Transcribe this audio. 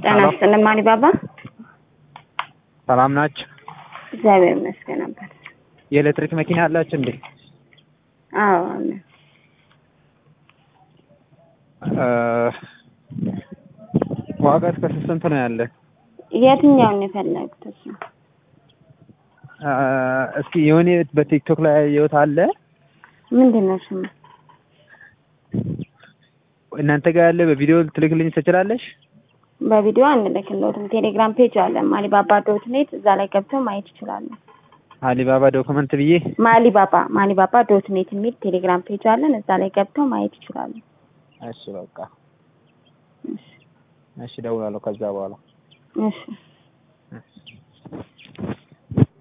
ጤና ይስጥልኝ ማሊባባ። ሰላም ናችሁ? እግዚአብሔር ይመስገን ነበር። የኤሌክትሪክ መኪና አላችሁ እንዴ? አዎ አለ። ዋጋ እስከ ስንት ነው ያለ? የትኛውን ነው የፈለጉት? እሱ እስኪ የሆነ በቲክቶክ ላይ ያየሁት አለ። ምንድን ነው ስሙ? እናንተ ጋር ያለ በቪዲዮ ትልክልኝ ትችላለሽ? በቪዲዮ አንልክልዎትም። ቴሌግራም ፔጅ አለ ማሊባባ ዶት ኔት፣ እዛ ላይ ገብተው ማየት ይችላሉ። አሊባባ ዶክመንት ብዬ ማሊባባ ማሊባባ ዶት ኔት የሚል ቴሌግራም ፔጅ አለን፣ እዛ ላይ ገብተው ማየት ይችላሉ። እሺ በቃ እሺ፣ እደውላለሁ ከዛ በኋላ እሺ